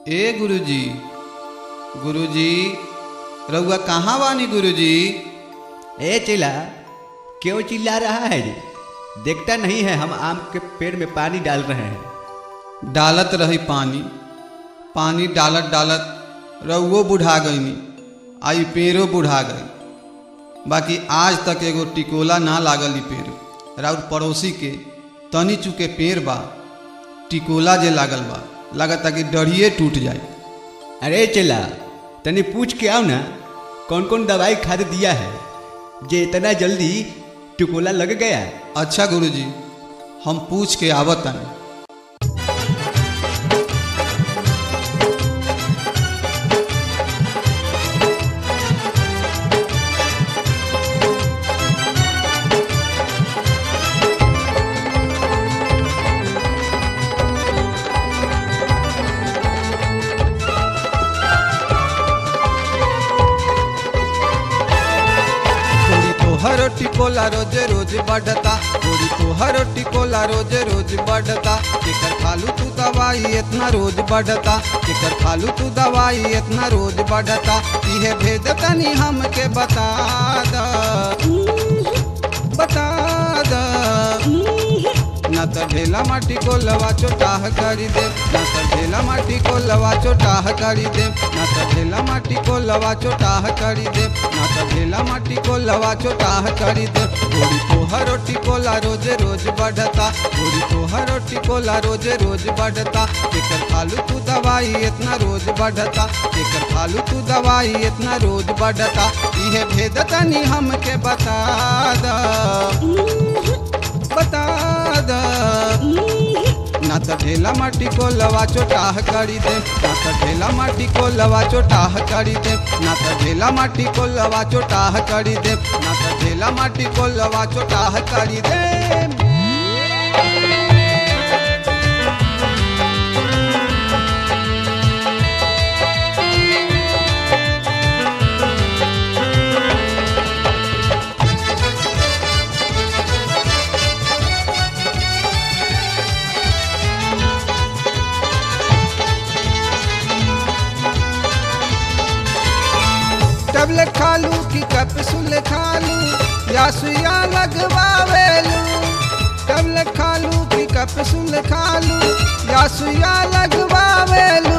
ए गुरुजी गुरुजी रउआ कहाँ बानी गुरुजी ए चिल्ला क्यों चिल्ला रहा है रे देखता नहीं है हम आम के पेड़ में पानी डाल रहे हैं डालत रही पानी पानी डालत डालत रउओ बुढ़ा गईनी आई पेड़ो बुढ़ा गई बाकी आज तक एगो टिकोला ना लागल ई पेड़ राउर पड़ोसी के तनी चुके पेड़ बा टिकोला जे लागल बा लागता कि डढ़िए टूट जाए अरे चिल्ला तनी पूछ के आओ ना कौन कौन दवाई खाद दिया है जे इतना जल्दी टिकोला लग गया अच्छा गुरुजी हम पूछ के आवत तनी गोरी तोहर टिकोला रोज रोज बढ़ता गोरी तोहर टिकोला रोज रोज बढ़ता केकर खालू तू दवाई इतना रोज बढ़ता केकर खालू तू दवाई इतना रोज बढ़ता इहे भेद तनी हमके बता द बता द ना त ढेला माटी को लवा चोटाह करी दे ना त ढेला माटी को लवा चोटाह करी दे ना त ढेला माटी को लवा चोटाह करी दे ना त ढेला माटी को लवा चोटाह करी दे गोरी तोहर टिकोला रोज रोज बढ़ता गोरी तोहर टिकोला रोज रोज बढ़ता केकर खालू तू दवाई इतना रोज बढ़ता केकर खालू तू दवाई इतना रोज बढ़ता इहे भेद तनी हमके बता द बता द ना त ढेला माटी को लवा चोटाह करी दे ना त ढेला माटी को लवा चोटाह करी दे ना त ढेला माटी को लवा चोटाह करी दे ना त ढेला माटी को लवा चोटाह करी दे टेबलेट खालू की कैप्सूल खालू या सुइया लगवावेलू टेबलेट खालू की कैप्सूल खालू या सुइया लगवावेलू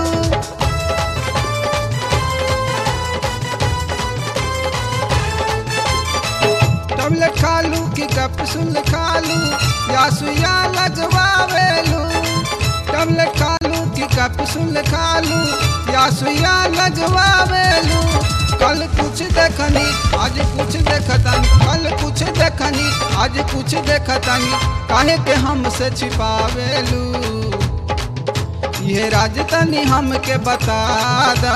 टेबलेट खालू की कैप्सूल खालू या सुइया लगवावेलू टेबलेट खालू की कैप्सूल खालू या सुइया लगवावेलू कल कुछ देखनी आज कुछ देखतनी कल कुछ देखनी आज कुछ देखतनी काहे के हमसे छिपावेलू ये राज तनी हमके बता द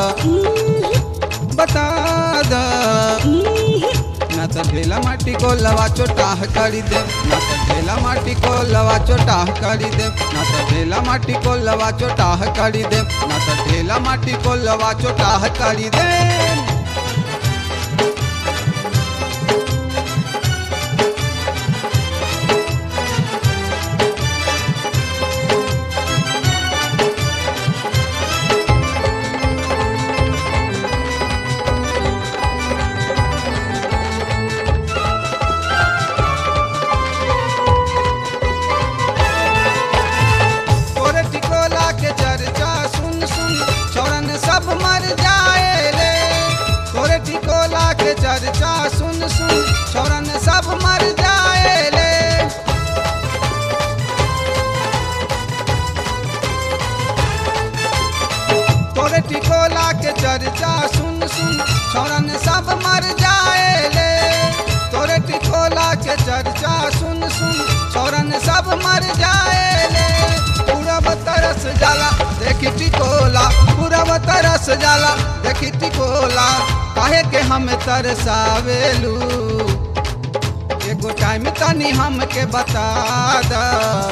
बता द ना त ढेला माटी को लवा चोटाह करी दे ना त ढेला माटी को लवा चोटाह करी दे ना त ढेला माटी को लवा चोटाह करी दे ना त ढेला माटी को लवा चोटाह करी दे तोरे टिकोला के चर्चा सुन सुन छोरन सब मर जाए रे तोरे टिकोला के चर्चा सुन सुन छोरन सब मर जाए रे तोरे टिकोला के चर्चा सुन सुन छोरन सब मर जाए रे तोरे टिकोला के चर्चा सुन सुन छोरन सब मर जाए रे पूरब तरस जाला देखी टिकोला पूरब तरस जाला देखी टिकोला काहे के हम तरसावेलू एगो टाइम तनी हमके बता द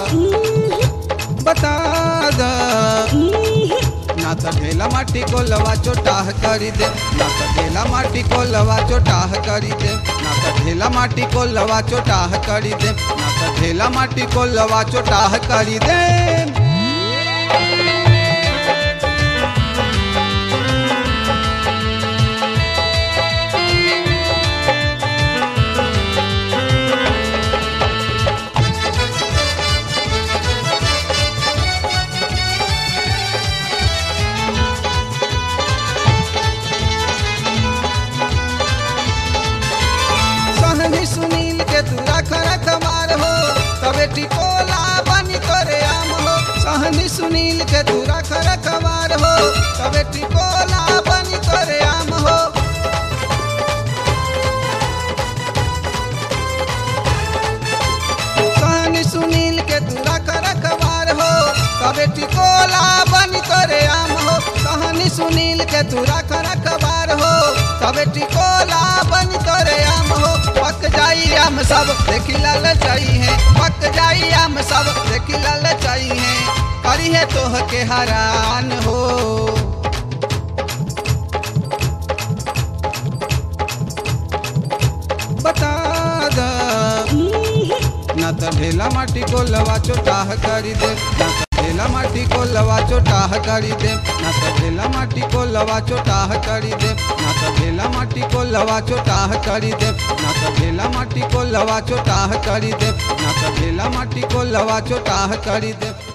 बता द ना त ढेला माटी को लवा चोटाह करी दे ना त ढेला माटी को लवा चोटाह करी दे ना त ढेला माटी को लवा चोटाह करी दे ना त ढेला माटी को लवा चोटाह करी दे सुनील के तू रख रखवार हो तबे टिकोला बनी तोरे आम हो कहानी सुनील के तू रख रखवार हो तबे टिकोला बनी तोरे आम हो कहानी सुनील के तू रख रखवार हो तबे टिकोला बनी तोरे आम हो पक जाई आम सब देखी लाल चाही है पक जाई आम सब देखी लाल चाही है करी है तोह के हरान हो बता दा ना त ढेला माटी को लवा चोटाह करी दे ना त ढेला माटी को लवा चोटाह करी दे ना त ढेला माटी को लवा चोटाह करी दे ना त ढेला माटी को लवा चोटाह करी दे ना त ढेला माटी को लवा चोटाह करी दे ना त ढेला माटी को लवा चोटाह करी दे